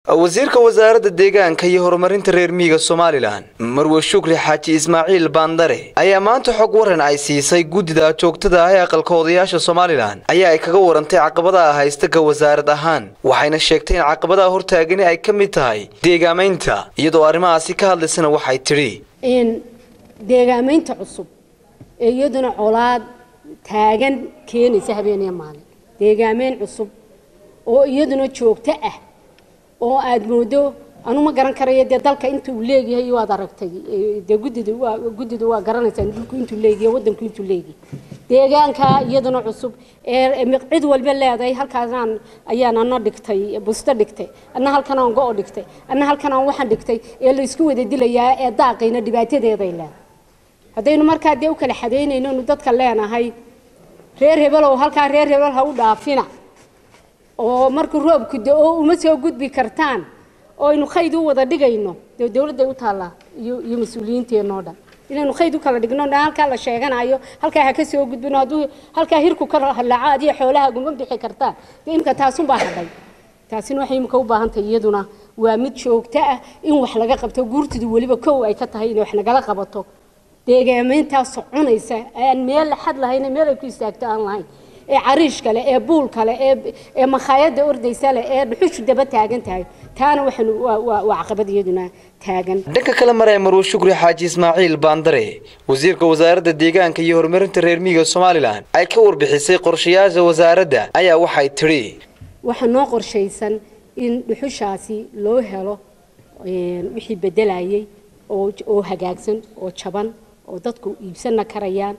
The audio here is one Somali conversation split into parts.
wasiirka wasaaradda deegaanka iyo horumarinta reer miyiga somalilan marwe shukri xaaji ismaaciil baandare ayaa maanta xog waran ay siisay guddida joogtada ah ee aqalka odayaasha somalilan ayaa ay kaga warantay caqabadaha haysta ka wasaarad ahaan waxayna sheegtay in caqabadaha hortaagani ay ka mid tahay deegaamaynta iyadoo arrimahaasi ka hadlaysana waxay tidhi deegaamaynta cusub ee iyaduna colaad taagan keenaysa habeeniya maalin deegaameyn cusub oo iyaduna joogto ah oo aada moodo anu ma garan karayo dee dalka inta uu leeyahay waad aragtay dee guddida waa guddida waa garanaysaan dhulku intuu leeyahay waddanku intuu leeyahay deegaanka iyaduna cusub ee cid walba leedahay halkaasaan ayaan ana dhigtay busto dhigtay anna halkan aan go-o dhigtay anna halkan aan waxaan dhigtay ee la isku wada dilayaa ee daaqayna dhibaatadeeday leedahay haddaynu markaa dee u kala xadaynayno nu dadka leenahay reer hebel oo halkaa reer hebel ha u dhaafina oo markuu roobku da-o uma soo gudbi kartaan oo aynu khayd u wada dhigayno dee dawladday u taallaa iyo iyo mas-uuliyiinteenoo dhan inaynu khayd u kala dhigno halkaa la sheeganayo halkaa ha ka soo gudbino hadduu halkaa hirku ka halaco adiyo xoolaha guma bixi kartaan dee imka taasunbaa hadhay taasina waxay imika u baahan tahay iyaduna waa mid joogto ah in wax laga qabto guurtidu weliba kow ay ka tahay inay wax nagala qabato deegaamayntaas soconaysa aan meel xad lahayn meel ay ku istaagto aan lahayn ee cariish kale ee buul kale ee ee makhaayada ordaysa leh ee dhuxushu daba taagan tahay taana waxaan waa waa caqabad iyaduna taagan dhanka kale maraya marwe shukri xaaji ismaaciil baandare wasiirka wasaaradda deegaanka iyo horumarinta reer miyiga somalilan ay ka warbixisay qorshayaasha wasaaradda ayaa waxay tidhi waxaa noo qorshaysan in dhuxushaasi loo helo wixii bedelayay oo oo hagaagsan oo jaban oo dadku iibsanna karayaan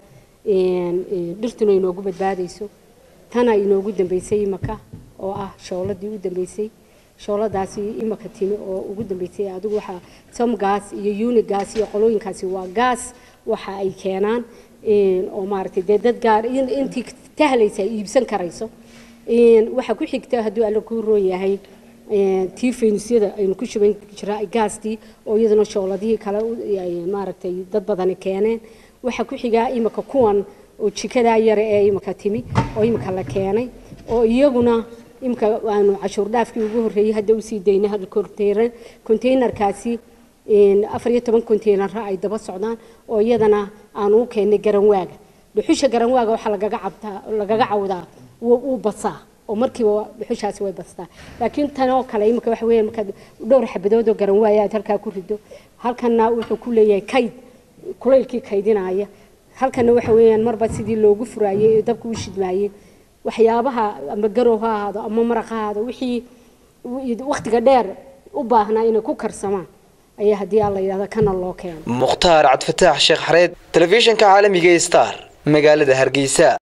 dhirtuna inoogu badbaadayso tana inoogu dambeysay imaka oo ah shooladii u dambeysay shooladaasi imaka timi oo ugu dambeysay adigu waxaa somgas iyo unigas iyo qolooyinkaasi waa gaas waxa ay keenaan oo maaragtay dee dad gaar intii tahlaysa ay iibsan karayso waxaa ku xigta hadduu alla kuu roon yahay tii faynisyada aynu ku shuban jiraa gaastii oo iyaduna shooladihii kale maaragtay dad badani keeneen waxaa ku xigaa imika kuwan oo jikadaa yare ee imika timi oo imika la keenay oo iyaguna imika aanu cashuur dhaafkii ugu horreeyey hadda usii daynay hal konteynar konteynerkaasi afar iyo toban konteynara ay daba socdaan oo iyadana aanu u keennay garanwaaga dhuxusha garanwaaga waxaa lagaga cabtaa lagaga cawdaa wuu basaa oo markiiba dhuxushaasi way bastaa laakiin tan oo kale imika waxa weeyaan markaad dhowr xabadood oo garanwaaya aad halkaa ku rido halkanna wuxuu ku leeyahay kayd kulaylkii kaydinaya halkana waxa weeyaan marba sidii loogu furaayey ee dabka u shidmaayey waxyaabaha ama garow ha ahaado ama maraq ha ahaado wixii wakhtiga dheer u baahnaa inay ku karsamaan ayaa haddii aan la yidhahdo kana loo keeno mukhtaar cabdifataax sheekh xareed telefishinka caalamiga star magaalada hargeysa